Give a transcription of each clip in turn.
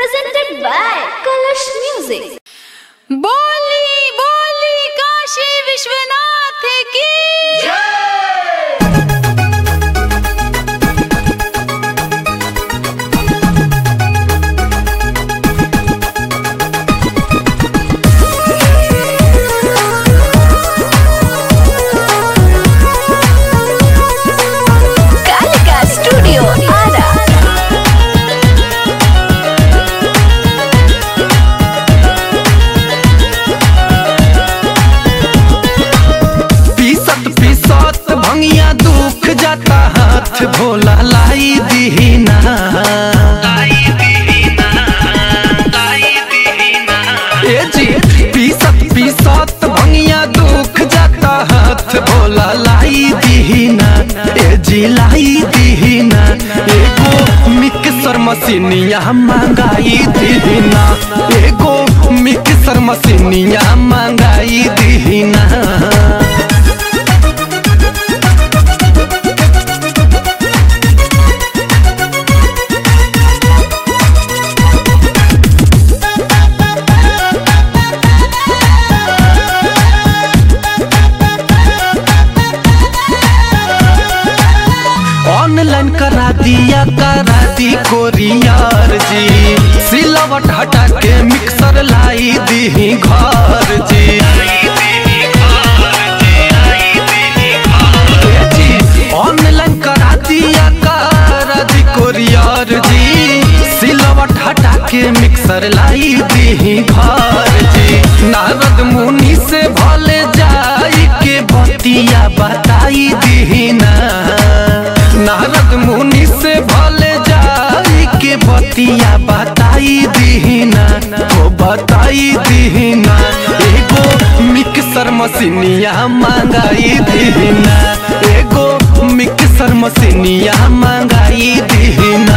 presented by Kalash Music. बोली बोली काशी विश्वनाथ की Kalika Studio Ara. पीसत पीसत भंगिया दुख जाता हाथ भोला लाई दीना ए जी पीसत पीसत भंगिया दुख जाता हाथ भोला लाई दीना ए जी लाई दीना एगो मिक्सर मशीनिया मंगाई दीना एगो मिक्सर मशीनिया मंगाई दीना ऑनलाइन करा दिया करा दी कोरियर जी सिलवट हटा के मिक्सर लाई दी घर जी ए जी, ऑनलाइन करा दिया करा दी कोरियर जी सिलवट हटा के मिक्सर लाई दी घर जी नारद मुनि से भले जाई के बतिया बताई दीना नारद मुनि से भले जाई के बतिया बताई दीना हो बताई दीना एगो मिक्सर मशीनिया मंगाई दीना एगो मिक्सर मशीनिया मंगाई दीना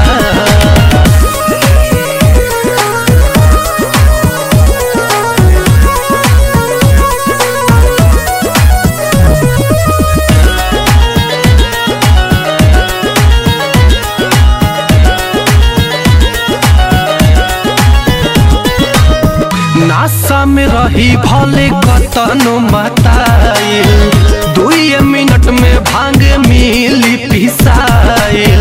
नासा में रही भले कतनो मताइल दुई मिनट में भांग मिली पिसाइल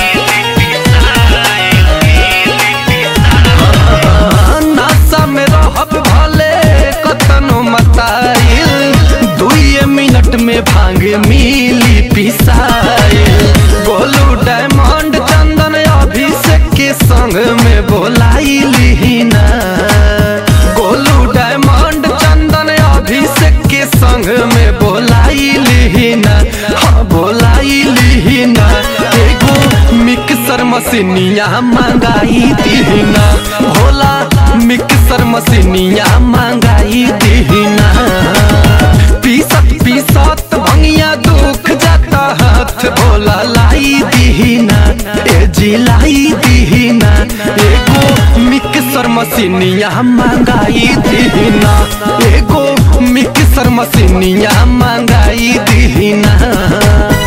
नासा में रहब भले कतनो मताइल दुई मिनट में भांग मिली पिसाइल गोलू डायमंड चंदन अभिषेक के संग में बोलाई लिहिना गोलू डायमंड चंदन अभिषेक के संग में बोलाई लिहिना हाँ बोलाई लिहिना एगो मिक्सर मशीनिया मंगाई दीना भोला मिक्सर मशीनिया मंगाई दीना पीसत पीसत भंगिया दुख जाता हाथ भोला लाई दीना ए जी लाई दीना एगो मिक्सर मशीनिया मंगाई दीना एगो मिक्सर मशीनिया मंगाई दीना